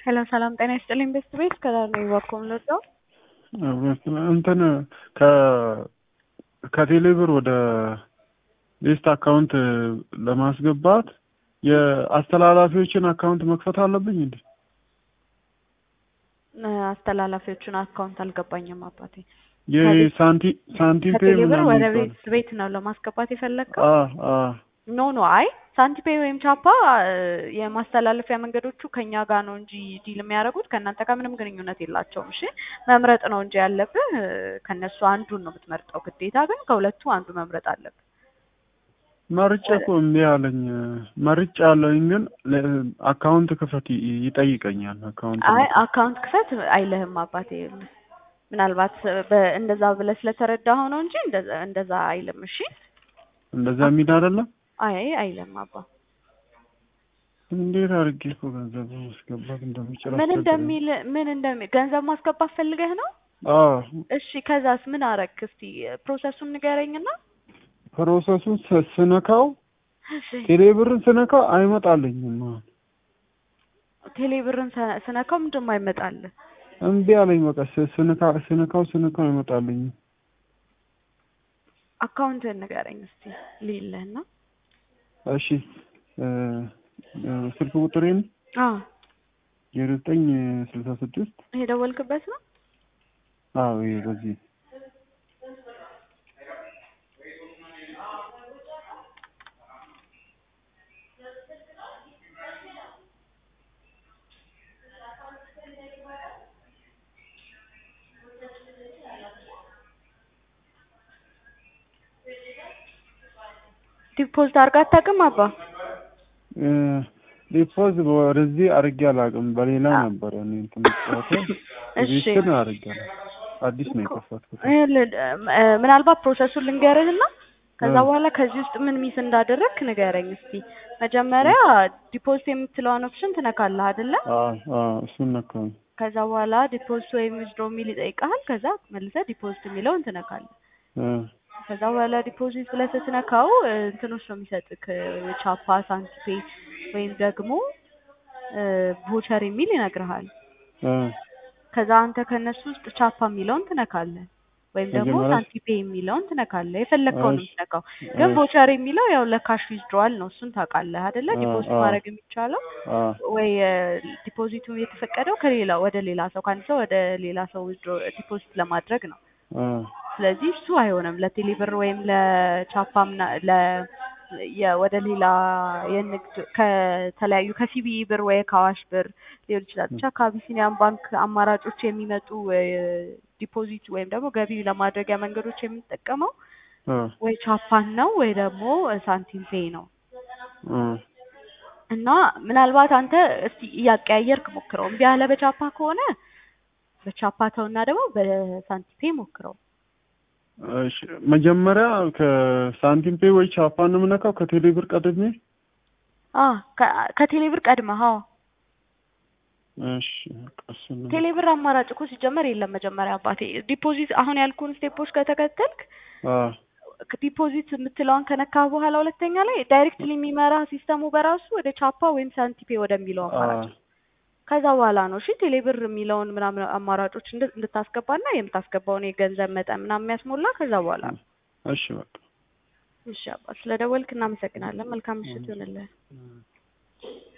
ሄሎ ሰላም ጤና ይስጥልኝ። ቤስት ቤት ከዳር ነው ይዋኮም ለዛው እንትን ከ ከቴሌብር ወደ ሌስት አካውንት ለማስገባት የአስተላላፊዎችን አካውንት መክፈት አለብኝ እንዴ? አስተላላፊዎቹን አካውንት አልገባኝም አባቴ። የሳንቲ ሳንቲም ፔ ከቴሌብር ምናምን ወደ ይባላል። ቤት ቤት ነው ለማስገባት የፈለግከው? አ አ ኖ ኖ አይ ሳንቲፔ ወይም ቻፓ የማስተላለፊያ መንገዶቹ ከኛ ጋር ነው እንጂ ዲል የሚያደርጉት ከእናንተ ጋር ምንም ግንኙነት የላቸውም። እሺ መምረጥ ነው እንጂ ያለብህ ከእነሱ አንዱን ነው የምትመርጠው። ግዴታ ግን ከሁለቱ አንዱ መምረጥ አለብህ። መርጬ እኮ እምቢ አለኝ። መርጬ አለኝ ግን ለ- አካውንት ክፈት ይ- ይጠይቀኛል። አካውንት አይ አካውንት ክፈት አይልህም አባቴ። ምናልባት በ- እንደዛ ብለህ ስለተረዳኸው ነው እንጂ እንደዛ- እንደዛ አይልም። እሺ እንደዛ የሚል አይደለም። አይ አይልም አባ እንዴት አድርጌ እኮ ገንዘብ ማስገባት እንደሚችል ምን አስቸገረኝ። እንደሚል ምን እንደሚል ገንዘብ ማስገባት ፈልገህ ነው? አዎ እሺ ከዛስ ምን አረክ? እስቲ ፕሮሰሱን ንገረኝና። ፕሮሰሱን ስ- ስነካው እሺ ቴሌብርን ስነካው አይመጣልኝም። አሁን ቴሌብርን ሰ- ስነካው ምንድን ነው አይመጣልህ? እምቢ አለኝ። በቃ ስ- ስነካ ስነካው ስነካው አይመጣልኝም። አካውንትህን ንገረኝ እስቲ ልይልህና። እሺ እ እ ስልክ ቁጥሬን አዎ ዜሮ ዘጠኝ ስልሳ ስድስት ይሄ ደወልክበት ነው? አዎ ይሄ በዚህ ዲፖዚት አድርጋ አታውቅም አባ? እ ዲፖዝ ወደዚህ አድርጌ አላውቅም። በሌላ ነበረ እኔ እንትን የምጫወተው እሺ እዚህ ግን አድርጌያለሁ። አዲስ ነው የከፈትኩት። ይኸውልህ፣ እ ምናልባት ፕሮሰሱን ልንገርህና ከዛ እ በኋላ ከዚህ ውስጥ ምን ሚስ እንዳደረግክ ንገረኝ እስቲ። መጀመሪያ ዲፖዚት የምትለዋን ኦፕሽን ትነካለህ አይደለ? አዎ አዎ እሱን ነካኝ። ከዛ በኋላ ዲፖዚት ወይም ዊዝድሮ የሚል ይጠይቃል። ከዛ መልሰህ ዲፖዚት የሚለውን ትነካለህ። እ ከዛ በኋላ ዲፖዚት ብለህ ስትነካው እ እንትኖች ነው የሚሰጥክ እ ቻፓ፣ ሳንቲፔ ወይም ደግሞ እ ቮቸር የሚል ይነግርሃል። እ ከዛ አንተ ከነሱ ውስጥ ቻፓ የሚለውን ትነካለህ ወይም ደግሞ መጀመሪያ ሳንቲፔ የሚለውን ትነካለህ። የፈለግከውን ነው እሺ የምትነካው። ግን እሺ ቮቸር የሚለው ያው ለካሽ ዊዝድሮዋል ነው። እሱን ታውቃለህ አይደለ? አ ዲፖዚት አ ማድረግ የሚቻለው አ ወይ እ ዲፖዚቱ የተፈቀደው ከሌላ ወደ ሌላ ሰው ከአንድ ሰው ወደ ሌላ ሰው ዊዝድሮ ዲፖዚት ለማድረግ ነው። አ ስለዚህ እሱ አይሆንም። ለቴሌብር ወይም ለቻፓ ምና ለ የ- ወደ ሌላ የንግድ ከተለያዩ ከሲቢኢ ብር ወይ ከአዋሽ ብር ሊሆን ይችላል። ብቻ ከአቢሲኒያን ባንክ አማራጮች የሚመጡ እ ዲፖዚት ወይም ደግሞ ገቢ ለማድረጊያ መንገዶች የምንጠቀመው አ ወይ ቻፓን ነው ወይ ደግሞ ሳንቲም ፔይ ነው። አ እና ምናልባት አንተ እስቲ እያቀያየርክ ሞክረው። እምቢ ያለ በቻፓ ከሆነ በቻፓ ተውና ደግሞ በሳንቲም ፔይ ሞክረው። እሺ መጀመሪያ ከሳንቲም ፔይ ወይ ቻፓን ነው የምነካው ከቴሌብር ቀድሜ። አ ከ- ከቴሌብር ቀድመህ አዎ እሺ በቃ እሱን ነው ቴሌብር አማራጭ እኮ ሲጀመር የለም። መጀመሪያ አባቴ ዲፖዚት አሁን ያልኩን ስቴፖች ከተከተልክ አ ዲፖዚት የምትለዋን ከነካ በኋላ ሁለተኛ ላይ ዳይሬክትሊ የሚመራ ሲስተሙ በራሱ ወደ ቻፓ ወይም ሳንቲፔ ወደሚለው አ አማራጭ ነው። ከዛ በኋላ ነው እሺ ቴሌብር የሚለውን ምናምን አማራጮች እንድ- እንድታስገባና የምታስገባውን የገንዘብ መጠን ምናምን የሚያስሞላ ከዛ በኋላ ነው። እሺ በቃ እሺ አባ ስለደወልክ እናመሰግናለን። መልካም ምሽት ይሁንልህ። እ